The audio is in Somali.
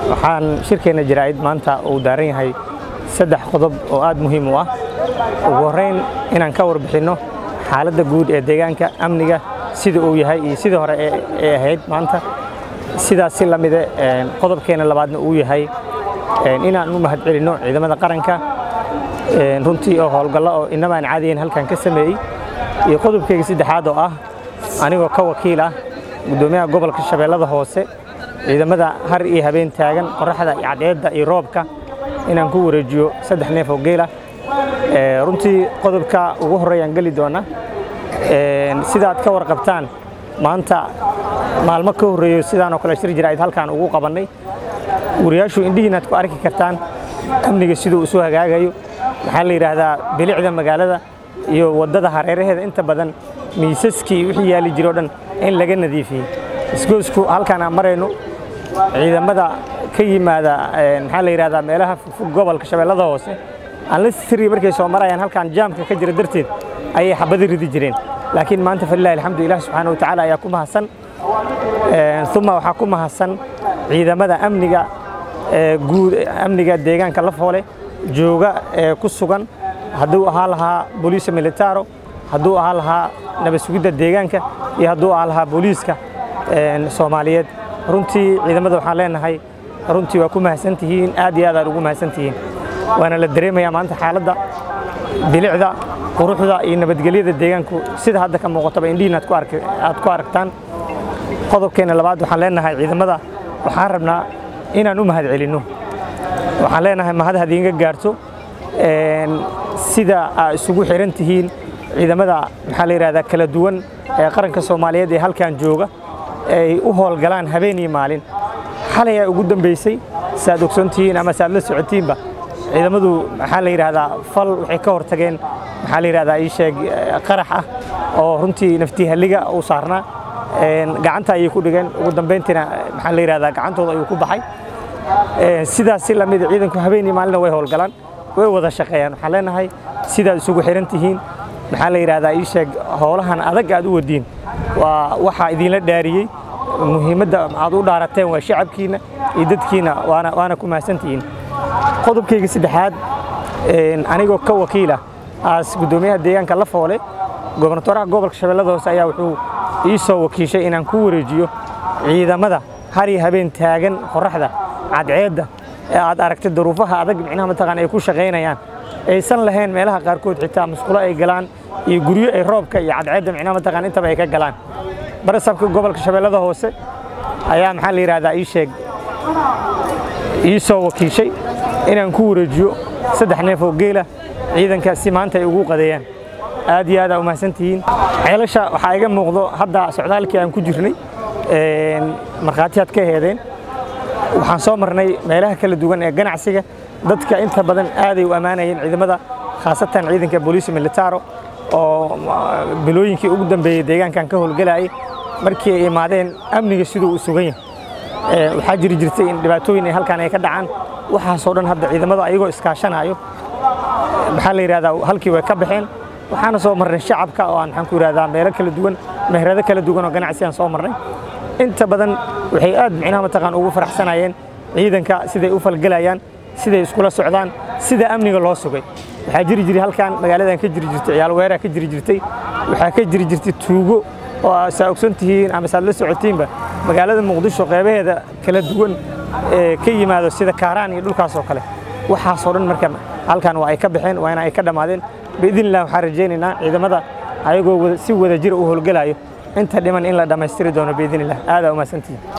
waxaan shirkeenna jaraa'id maanta uu daaran yahay saddex qodob oo aad muhiim u ah ugu horrayn inaan ka warbixinno xaaladda guud ee deegaanka amniga sida uu yahay iyo sidii hore ee ahayd maanta sidaas si la mide qodobkeena labaadna uu yahay inaan u mahadcelinno ciidamada qaranka runtii oo howlgallo oo inamaan caadiyan halkan ka sameeyey iyo qodobkeyga saddexaad oo ah anigoo ka wakiil ah guddoomiyaha gobolka shabeellada hoose ciidamada har iyo habeen taagan qorraxda iyo cadceedda iyo roobka inaan ku wareejiyo saddex neef oo geela runtii qodobka ugu horreeyaan geli doona sidaad ka warqabtaan maanta maalmo ka horreeyo sidaanoo kale shir jiraa'id halkaan ugu qabannay wariyaashu indhihiinaad ku arki kartaan amniga siduu isu hagaagayo maxaa la yidhaahdaa bilicda magaalada iyo waddada hareeraheeda inta badan miisaskii wixii yaali jiro o dhan in laga nadiifiyey isgoysku halkaan aan marayno ciidamada ka yimaada maxaa la yidhahdaa meelaha fogfog gobolka shabeellada hoose aan la siri markay soo marayaan halkaan jaamka ka jira darteed ayay xabadi ridi jireen laakiin maanta falilahi alxamdu ilah subxaana wa tacaala ayaa ku mahadsan uma waxaa ku mahadsan ciidamada amniga guud amniga deegaanka lafoole jooga ee ku sugan hadduu ahaa lahaa booliisa militaro hadduu ahaa lahaa nabad sugidda deegaanka iyo hadduu ahaa lahaa booliiska soomaaliyeed runtii ciidamada waxaan leenahay runtii waa ku mahadsan tihiin aad iyo aad aad ugu mahadsan tihiin waana la dareemayaa maanta xaaladda bilicda quruxda iyo nabadgelyada deegaanku sida hadda ka muuqataba indhihiin aad ku aragtaan qodobkeena labaad waxaan leenahay ciidamada waxaan rabnaa inaan u mahad celinno waxaan leenahay mahad hadiinga gaarto sida aa isugu xiran tihiin ciidamada maxaa la yidhahdaa kala duwan ee qaranka soomaaliyeed ee halkan jooga ay u howlgalaan habeen iyo maalin xalay aa ugu dambaysay saaad ogsoon tihiin ama saaad la socotiinba ciidamadu maxaa la yidhaahdaa fal waxay ka hor tageen maxaa la yidhahdaa ii sheeg qarax ah oo runtii naftii halliga u saarnaa gacanta ayay ku dhigeen ugu dambayntiina maxaa la yidhahdaa gacantooda ayuu ku baxay sidaas si lamida ciidanku habeen iyo maalina way howlgalaan way wada shaqeeyaan waxaan leenahay sidaad isugu xiran tihiin maxaa la yidhahdaa ii sheeg howlahan adag aad u wadiin waa waxaa idinla dhaariyey muhiimadda aad u dhaarateen waa shacabkiinna iyo dadkiinna waana ku mahadsantihiin qodobkayga saddexaad anigoo ka wakiila aas guddoomiyaha deegaanka la foole gobernatoraha gobolka shabeellada hoose ayaa wuxuu ii soo wakiishay inaan ku wareejiyo ciidamada har iyo habeen taagan qorraxda cadceedda ee aad aragtay duruufaha adag micnaha mataqaan ay ku shaqaynayaan aysan lahayn meelaha qaarkood xitaa musqulo ay galaan iyo guryo ay roobka iyo cadceedda micnaha mataqaan intaba ay ka galaan barasabka gobolka shabeellada hoose ayaa maxaa la yidhahdaa ii sheeg ii soo wakiishay inaan ku wareejiyo saddex neef oo geela ciidanka si maanta ay ugu qadeeyaan aad iyo aad aa u mahadsantihiin ceelasha waxaa iga muuqdo hadda socdaalkii aan ku jirnay markhaatiyaad ka heedeen waxaan soo marnay meelaha kala duwan ee ganacsiga dadka inta badan aaday u ammaanayeen ciidamada khaasatan ciidanka booliisi militaro oo bilooyinkii ugu dambeeyey deegaankan ka howlgelayay markii ay imaadeen amniga siduu u sugan yahay waxaa jiri jirtay in dhibaatooyin ay halkaan ay ka dhacaan waxaasoo dhan hadda ciidamada ayagoo iskaashanayo maxaa la yidhahdaa halkii way ka baxeen waxaana soo marnay shacabka oo aan maxaan ku yidhahdaa meelo kala duwan meherado kala duwan oo ganacsi aan soo marnay inta badan waxay aad micnaha mataqaan ugu faraxsanayeen ciidanka siday u falgelayaan siday iskula socdaan sida amniga loo sugay waxaa jiri jiray halkaan magaaladan ka jiri jirtay ciyaal weeraa ka jiri jirtay waxaa ka jiri jirtay tuugo oo saa ogsan tihiin ama saad la socotiinba magaalada muqdisho qeybaheeda kala duwan ee ka yimaado sida kaaraan iyo dhulkaas oo kale waxaasoo dhan marka halkaan waa ay ka baxeen waana ay ka dhammaadeen biidn illah waxaan rajaynaynaa ciidamada ayagoo si wada jira u howlgelayo inta dhiman in la dhammaystiri doono biidn illah aadaa u mahadsantihiin